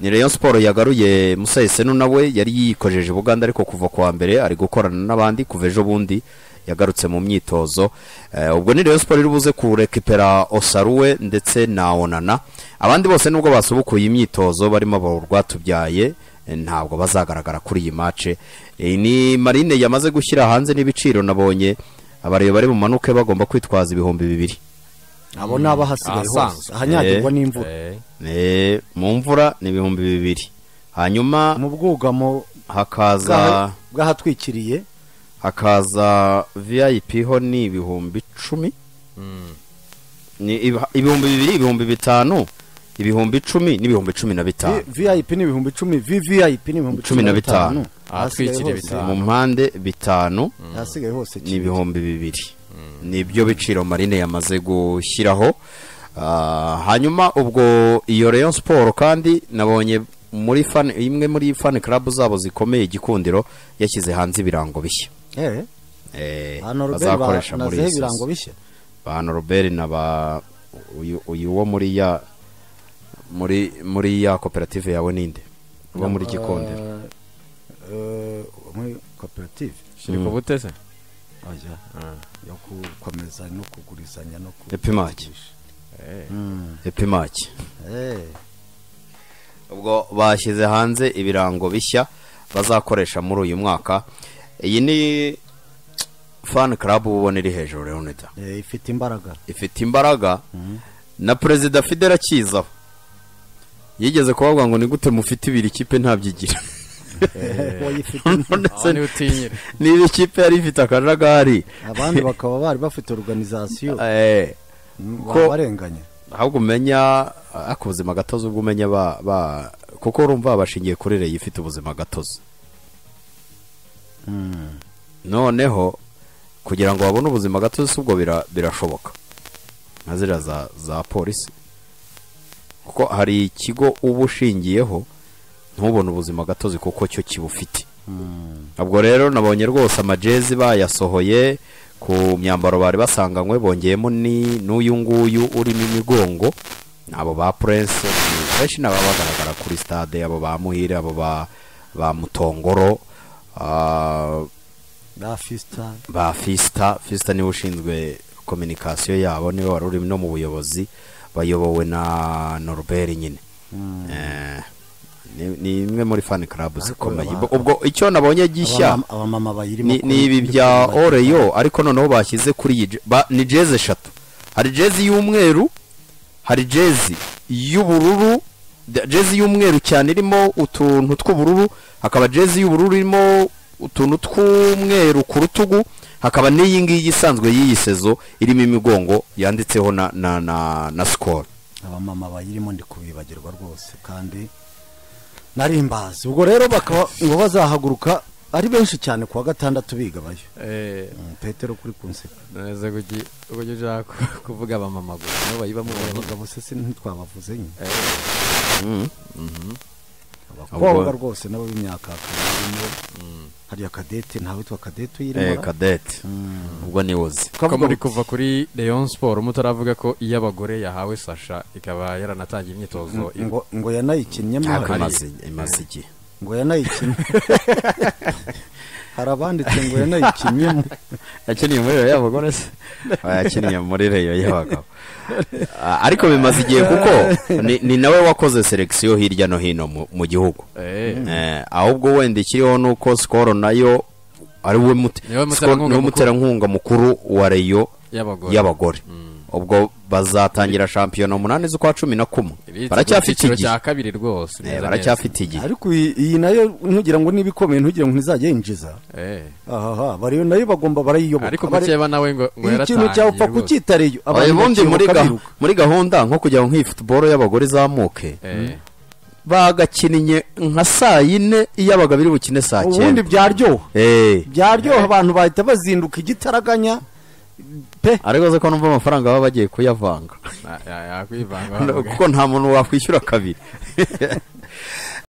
ni Rayon Sport yagaruye Musa Esenu nawe yari yikojeje Buganda ariko kuva kuwa mbere ari gukorana n'abandi kuva ejo bundi yagarutse mu myitozo Eh, ubwo ni Rayon Sport iri buze kurekipera Osaruwe ndetse na Onana abandi bose nubwo basubukuye imyitozo barimo abo rwatubyaye eh, ntabwo bazagaragara kuri iyi mace Eh, ni Marine yamaze gushyira hanze n'ibiciro nabonye abareba bari bumanuke bagomba kwitwaza ibihumbi bibiri abo ni abahasigaye hose ahasanzwe. ahanyagirwa n'imvura Eh, Eh, mu mvura ni ibihumbi bibiri hanyuma mu bwugamo hakaza bw'aha- bw'ahatwikiriye hakaza vip ho ni ibihumbi icumi mm. ni ibi- ibihumbi bibiri ibihumbi bitanu ibihumbi icumi n'ibihumbi cumi na bitanu Vi- vip ni ibihumbi icumi vvip ni ibihumbi Cumi na bitanu. ahasigaye Ahatwikiriye hose bitanu. mu mpande bitanu ahasigaye hose ni ibihumbi bibiri nibyo biciro marine yamaze gushyiraho Ah, hanyuma ubwo iyo Rayon Sport kandi nabonye muri fan imwe muri fan club zabo zikomeye igikundiro yashyize hanze ibirango bishya Eh, Eh, hano Robert bazakoresha ba- muri nazeho iyi ibirango season. bishya ba Robert na ba uyu uyu wo muri ya muri muri ya koperative yawe ninde uwo muri gikondero Eh, eh, muri koperative shiri ku butese oya yo gukomeza no kugurizanya no ku- Epimaki. Eh, Mm, epimaki eh. ubwo bashyize hanze ibirango bishya bazakoresha muri uyu mwaka iyi ni fan club ubona iri hejuru Leonida Eh, ifite imbaraga ifite imbaraga na perezida Fidel Akiza yigeze kubavuga ngo ni gute mufite ibiri kipe ntabyigira Oya, ifite aho niwe ndetse utinyira niba ikipe yari ifite akajagari abandi bakaba bari bafite organization eh, ko- ko barenganya ahubwo umenya ako ubuzima gatozi ubwo umenya ba, ba kuko urumva bashingiye kuri reyo ifite ubuzima gatozi Mm. noneho kugira ngo babone ubuzima gatozi si ubwo bira- birashoboka nka ziriya za, za polisi kuko hari ikigo uba ushingiyeho ntubone ubuzima gatozi kuko cyo kibufite ubwo rero nabonye rwose amajezi bayasohoye ku myambaro bari basanganywe bongeyemo ni n'uyu nguyu urimo imigongo ni abo ba purense benshi ni ababagaragara kuri stade abo ba muhire abo ba ba mutongoro ah, ba fista ba fisita fisita niwe ushinzwe kominikasiyo yabo niwe wari uri no mu buyobozi bayobowe na norbert nyine Eh, ni- ni imwe muri fani club zikomeye baba- ubwo icyo nabonye gishya Abamama- abamama bayirimo ni ku- ni ibi kuri- bya kuri- oreyo ariko noneho bashyize kuri iyi je- ba- ni jezi eshatu hari jezi y'umweru hari jezi y'ubururu da- jezi y'umweru cyane irimo utuntu tw'ubururu hakaba jezi y'ubururu irimo utuntu tw'umweru ku rutugu hakaba n'iyi ngiyi isanzwe y'iyi sezo irimo imigongo yanditseho na na na, na score abamama bayirimo ndi kubibagirwa rwose kandi narimbazi ubwo rero bakaba ngo bazahaguruka ari benshi cyane ku wa gatandatu biga bayo Eh, Mm, petero kuri kunseka neza kugi kugi ushaka ku- kuvuga abamama gusa nibo bayiba mu bantu abagabo se ntitwabavuze nyine Ubwo- abakobwa rwose nabo b'imyaka karimo hariya kadete ntawe witwa kadete eh uyirimo Cadette ubwo ni wozi ko muri kuva kuri Leon Sport mutaravuga ko iyo abagore yahawe Sasha ikaba yaranatangiye imyitozo iba ngo ngo yanayikinnyemo ntabwo hari- imaze imaze igihe ngo yanayikinnye hari abanditse ngo yanayikinnyemo yakiniye muri reyo y'abagore se yakiniye muri reyo y'abagabo Ah, ariko bimaze igihe kuko ni- ni nawe wakoze selekisiyo hirya no hino mu- mu gihugu eh Eh, ahubwo wenda ikiriho ni uko sikoro nayo ari we mute- Ni we muterankunga Skol ni we mukuru. muterankunga mukuru wa reyo y'abagore y'abagore ubwo bazatangira shampiyona umunani z'ukwa cumi na kumwe Iri- baracyafite icyiciro igihe cya kabiri rwose Eh, neza baracyafite igihe ariko iyi iyi nayo ntugira ngo niba ikomeye ntugira ngo ntizajya yinjiza neza. Eh, ahaha bariyo nayo bagomba barayiyoboka ariko Bari- mukeba nawe ngo ngo iyo ikintu yaratangiye cyapfa rwose. kucyitara iyo abantu ubundi muri bakiyoboka ga- biruka muri gahunda nko kugira ngo nk'iyi futuboro y'abagore izamuke Eh, bagakinnye nka saa yine iyo abagabo iri bukine saa ubundi cyenda byaryoha Eh, byaryoha abantu bahita bazinduka igitaraganya pe ariko se ko numva amafaranga baba bagiye kuyavanga na- ya- yakwivanga kuko nta muntu wakwishyura kabiri